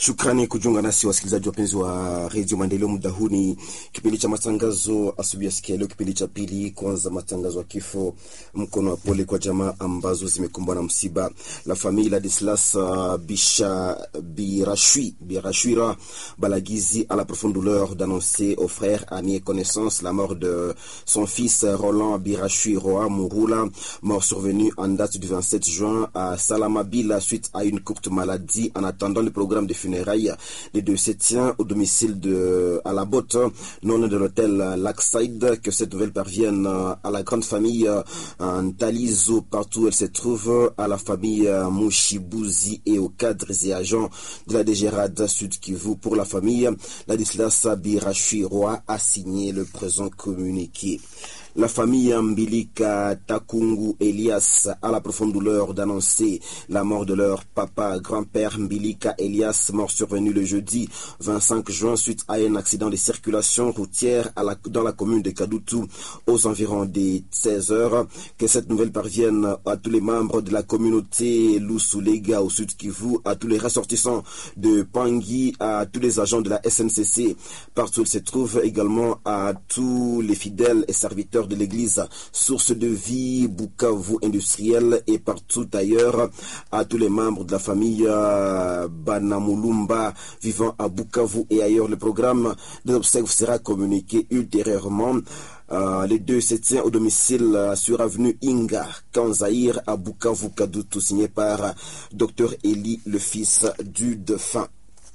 Shukrani kujiunga nasi wasikilizaji wapenzi wa redio Maendeleo. Muda huu ni kipindi cha matangazo asubuhi ya sikia leo, kipindi cha pili. Kwanza matangazo ya kifo, mkono wa pole kwa jamaa ambazo zimekumbwa na msiba. La famille Ladislas uh, Bisha Birachui Birachwira Balagizi a la profonde douleur d'annoncer aux frères, amis et connaissances la mort de son fils Roland Birachui Roa Mouroula, mort survenu en date du 27 juin à Salamabila suite à une courte maladie. En attendant le programme de funérailles, les deux se tient au domicile de à la botte, non de l'hôtel Lakside, que cette nouvelle parvienne à la grande famille en Talizo, partout où elle se trouve, à la famille Mouchibouzi et aux cadres et agents de la DGRAD Sud Kivu. Pour la famille, Ladislas Birachui Roy a signé le présent communiqué. La famille Mbilika Takungu Elias a la profonde douleur d'annoncer la mort de leur papa, grand-père Mbilika Elias, mort survenu le jeudi 25 juin suite à un accident de circulation routière à la, dans la commune de Kadutu aux environs des 16 heures. Que cette nouvelle parvienne à tous les membres de la communauté Lusulega au sud Kivu, à tous les ressortissants de Pangui, à tous les agents de la SNCC, partout où ils se trouvent, également à tous les fidèles et serviteurs de l'église Source de vie Bukavu industriel et partout ailleurs à tous les membres de la famille euh, Banamulumba vivant à Bukavu et ailleurs. Le programme de l'obsèque sera communiqué ultérieurement. Euh, les deux se tiennent au domicile euh, sur avenue Inga, Kanzaïr à Bukavu Kadutu, signé par Dr Eli, le fils du défunt.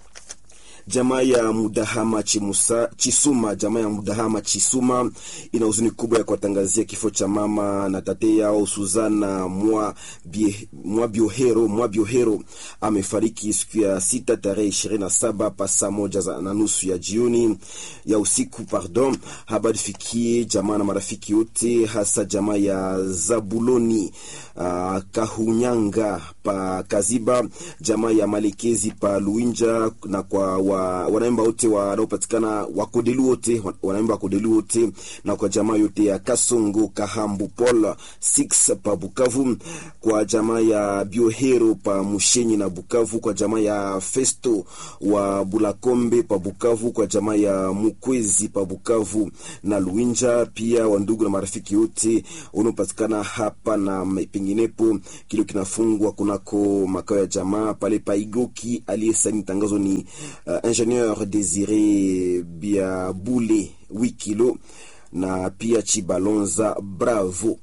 Jamaa ya Mudahama Chimusa, Chisuma, jamaa ya Mudahama Chisuma ina huzuni kubwa ya kuwatangazia kifo cha mama na tate yao Suzana mwa, bie, mwa Biohero mwa Biohero amefariki siku ya sita tarehe ishirini na saba pa saa moja na nusu ya jioni ya usiku pardon. Habari fikie jamaa na marafiki wote, hasa jamaa ya Zabuloni uh, Kahunyanga pa Kaziba, jamaa ya Malekezi pa Luinja na kwa wa wanaimba wote wanaopatikana wakodelu wote wanaimba wakodelu wote na kwa jamaa yote ya Kasongo Kahambu Paul 6 pa Bukavu, kwa jamaa ya Biohero pa Mushenyi na Bukavu, kwa jamaa ya Festo wa Bulakombe pa Bukavu, kwa jamaa ya Mukwezi pa Bukavu na Luinja, pia wandugu na marafiki wote wanaopatikana hapa na penginepo. Kilio kinafungwa kunako makao ya jamaa pale Paigoki. Aliyesaini tangazo ni uh, Ingenieur Desire Biabule Wikilo na pia Chibalonza Bravo.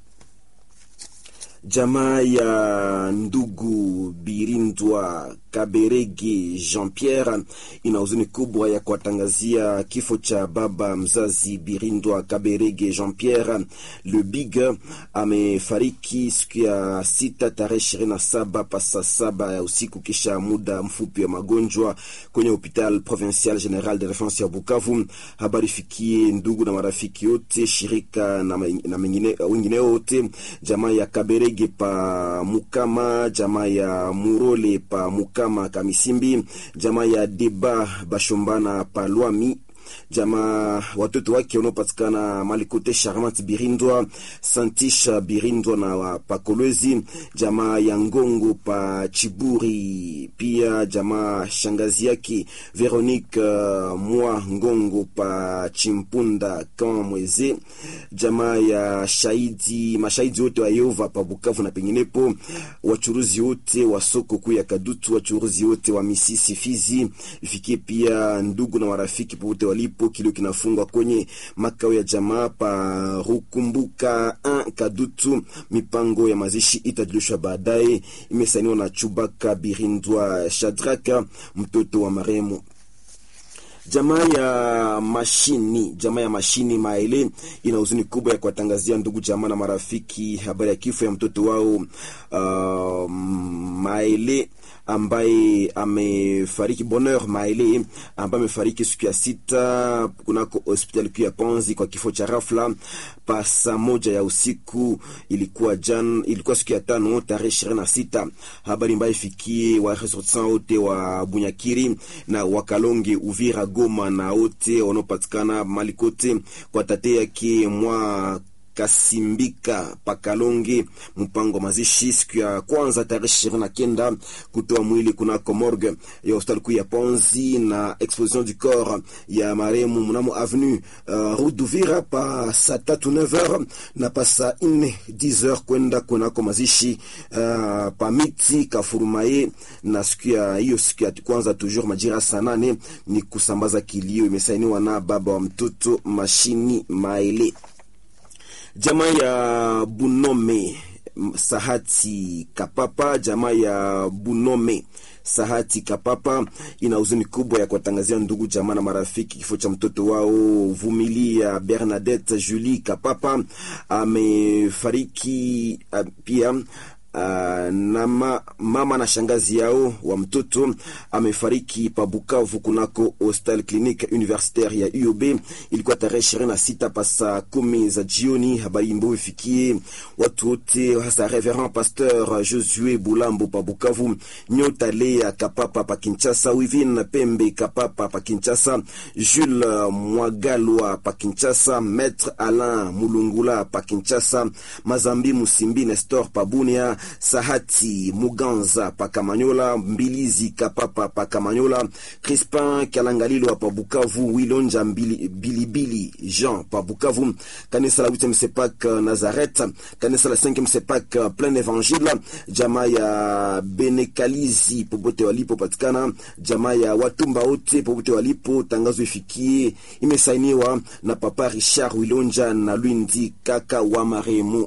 Jamaa ya ndugu Birindwa Kaberege Jean Pierre ina huzuni kubwa ya kuwatangazia kifo cha baba mzazi Birindwa Kaberege Jean Pierre le Big. Amefariki siku ya sita tarehe ishirini na saba pasa saba ya usiku kisha muda mfupi wa magonjwa kwenye hopital provincial general de reference ya Bukavu. Habari fikie ndugu na marafiki wote, shirika na, na wengine wote, jamaa ya Kaberege pa Mukama, jamaa ya Murole pa Mukama kama Kamisimbi, jamaa ya Deba Bashombana Palwami, jamaa watoto wake wanaopatikana Malikote Charmant Birindwa, Santisha Birindwa na Pakolwezi, jamaa ya Ngongo pa Chiburi, pia jamaa shangazi yake Veronique uh, Mwa Ngongo pa Chimpunda kama Mweze, jamaa ya shahidi mashahidi wote wa Yehova pa Bukavu na penginepo, wachuruzi wote wa soko kuu ya Kadutu, wachuruzi wote wa Misisi Fizi, ifikie pia ndugu na marafiki popote walipo kilio kinafungwa kwenye makao ya jamaa pa Rukumbuka an Kadutu. Mipango ya mazishi itajulishwa baadaye. Imesainiwa na Chubaka Birindwa Shadraka, mtoto wa marehemu. Jamaa ya mashini jamaa ya mashini Maele ina huzuni kubwa ya kuwatangazia ndugu jamaa na marafiki habari ya kifo ya mtoto wao uh, Maele ambaye amefariki Bonheur Maele ambaye amefariki siku ya sita kunako hospitali kuu ya Panzi kwa kifo cha rafla pa saa moja ya usiku. Ilikuwa jan, ilikuwa siku ya tano tarehe ishirini na sita. Habari mbaya ifikie wa ressortissants wote wa Bunyakiri na Wakalonge, Uvira, Goma na wote wanaopatikana mali kote kwa tate yake mwa Kasimbika Pakalonge. Mpango wa mazishi siku ya kwanza tarehe ishirini na kenda kutoa mwili kunako morgue ya hospitali kuu ya Ponzi na exposition du corps ya marehemu mnamo avenue uh, rue d'Uvira pa saa tatu 9h na pa saa nne 10h kwenda kunako mazishi uh, pa miti Kafurumaye, na siku ya hiyo siku ya kwanza toujours majira saa nane ni kusambaza kilio. Imesainiwa na baba wa mtoto Mashini Maele. Jamaa ya Bunome Sahati Kapapa, jamaa ya Bunome Sahati Kapapa ina huzuni kubwa ya kuwatangazia ndugu jamaa na marafiki kifo cha mtoto wao Vumilia Bernadette Julie Kapapa amefariki. Pia Uh, na ma, mama na shangazi yao wa mtoto amefariki pa Bukavu kunako Hostel Clinique Universitaire ya UOB. Ilikuwa tarehe ishirini na sita pasa kumi za jioni. Habari mbo ifikie watu wote, hasa Reverend Pasteur Josue Bulambo pa Bukavu, Nyota Lea Kapapa pa Kinshasa, Wivin Pembe Kapapa pa Kinshasa, Jules Mwagalwa pa Kinshasa, Maître Alain Mulungula pa Kinshasa, Mazambi Musimbi Nestor pa Bunia Sahati Muganza pa Kamanyola, Mbilizi Kapapa pa Kamanyola, Crispin Kalangalilo pa Bukavu, Wilonja Bilibili Jean pa Bukavu, kanisa la 8e Sepak Nazareth, kanisa la 5e Sepak Plein Evangile, jamaa ya Benekalizi popote walipo patikana, jamaa ya Watumba wote popote walipo, tangazo ifikie, imesainiwa na Papa Richard Wilonja na Lwindi kaka wa marehemu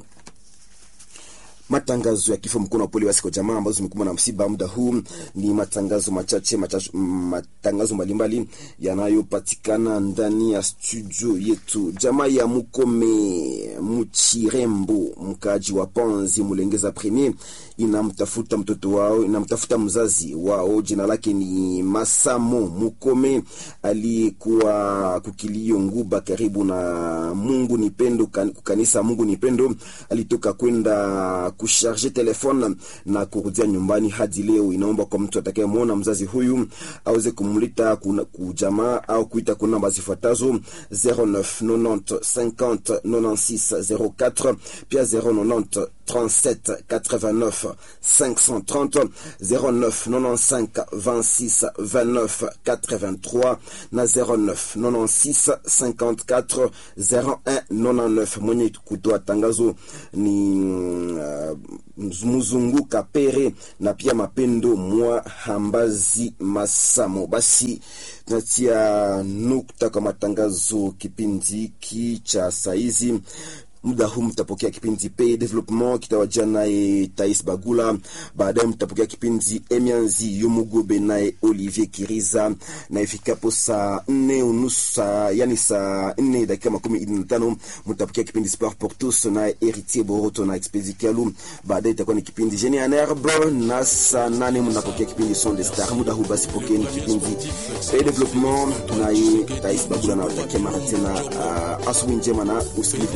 matangazo ya kifo mkono wa pole basi kwa jamaa ambazo zimekumbwa na msiba. Muda huu ni matangazo machache machache, matangazo mbalimbali yanayopatikana ndani ya studio yetu. Jamaa ya Mukome Muchirembo, mkaji wa Panzi Mulengeza Premier, inamtafuta mtoto wao, inamtafuta mzazi wao, jina lake ni Masamo Mukome, aliyekuwa kukilio Nguba karibu na Mungu ni Pendo, kukanisa Mungu ni Pendo, alitoka kwenda kusharge telefone na kurudia nyumbani hadi leo. Inaomba kwa mtu atakayemwona mzazi huyu aweze kumlita kujamaa au kuita kuna namba zifuatazo 09 90 50 96 04 pia 090 37 89 530 09 95 26 29 83 na 09 96 54 01 99. Mwenye kutoa tangazo ni uh, Mzungu Kapere na pia Mapendo mwa Hambazi Masamo. Basi tunatia nukta kwa matangazo kipindi hiki cha saizi. Muda huu mtapokea kipindi pe development kitawajia naye Tais Bagula. Baadaye mtapokea kipindi Emianzi Yomugobe naye Olivier Kiriza, na ifikapo saa nne unusu yani saa nne dakika makumi ine na tano mtapokea kipindi Sport pour tous naye Heritier Boroto na Expedi Kalu. Baadaye itakuwa ni kipindi Genie en Herbe, na saa nane mnapokea kipindi Son de Star. Muda huu basi pokeeni kipindi pe development naye Tais Bagula, na watakia mara tena uh, asubuhi njema na usikilivu